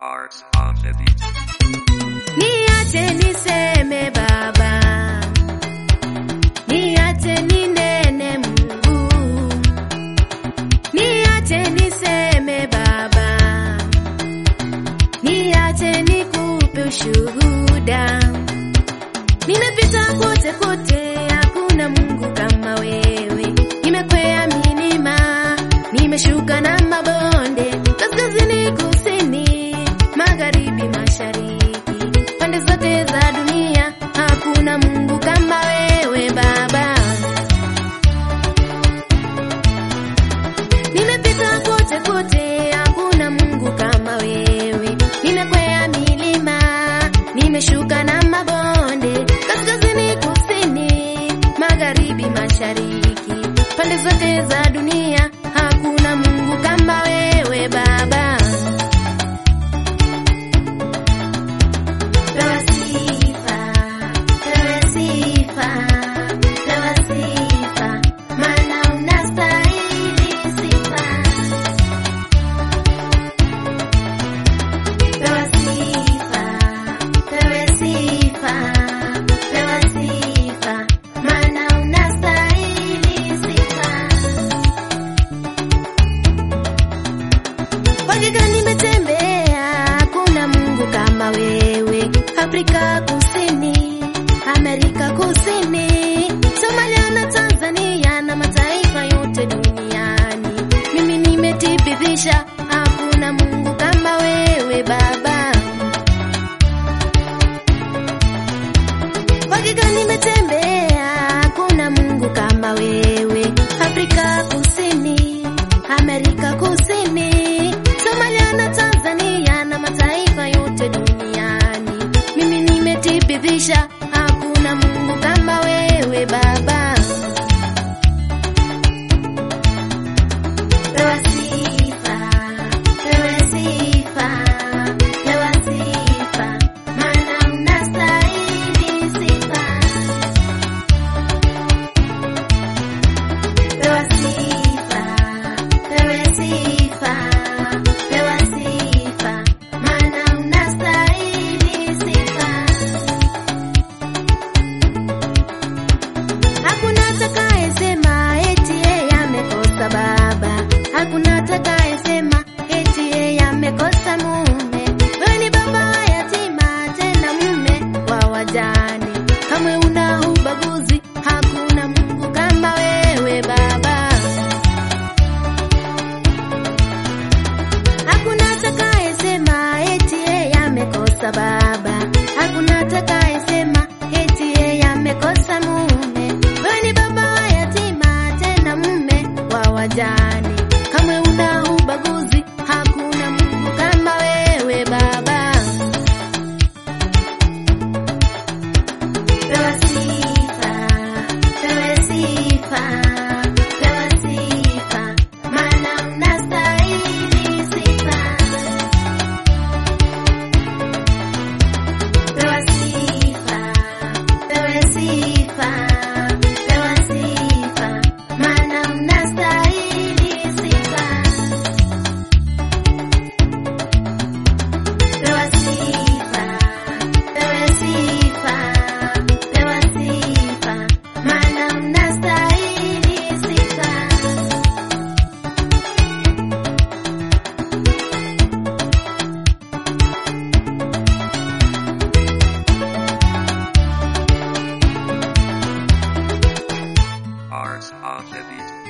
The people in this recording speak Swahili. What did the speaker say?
Art on the beat. Niache niseme Baba, niache ninene Mungu, niache niseme Baba, niache nikupe ushuhuda. Nimepita kote kote, hakuna Mungu kama wewe. Nimekwea milima, nimeshuka na mabonde, kaskazini, kusini, magharibi, mashariki, pande zote za dunia, hakuna Mungu kama wewe Baba. Nimepita kote kote, hakuna Mungu kama wewe. Nimekwea milima, nimeshuka na mabonde, kaskazini, kusini, magharibi, mashariki, pande zote za dunia, hakuna Mungu kama wewe Baba. Pewa sifa, pewa sifa, pewa sifa, maana unastahili sifa. Pewa sifa, pewa sifa, pewa sifa, maana unastahili sifa. Hakika nimetembea, hakuna Mungu kama wewe. Afrika Kusini, Amerika Kusini, Somalia na Tanzania na mataifa yote duniani, mimi nimethibitisha hakuna Mungu kama wewe Baba. Hakika nimetembea, hakuna Mungu kama wewe. Afrika Kusini, Amerika Kusini, Somalia na Tanzania na mataifa yote duniani, mimi nimethibitisha hakuna Mungu kama wewe Baba. Pewa sifa, pewa sifa, pewa sifa, maana unastahili sifa. Pewa sifa, pewa sifa, pewa sifa, maana unastahili sifa. Hakuna atakayesema eti yeye amekosa baba, hakuna atakayesema eti yeye amekosa mume. Wewe ni baba wa yatima, tena mume wa wajane, kamwe una ubaguzi, hakuna Mungu kama wewe Baba. Hakuna atakayesema eti yeye amekosa baba, hakuna atakayesema eti yeye amekosa mume. Wewe ni baba wa yatima, tena mume wa wajane, kamwe una ubaguzi, hakuna Mungu kama wewe Baba. Pewa sifa, pewa sifa, pewa sifa, maana unastahili sifa. Pewa sifa, pewa sifa, pewa sifa, maana unastahili sifa. Pewa sifa, pewa sifa, pewa sifa, maana unastahili sifa. Art on the beat.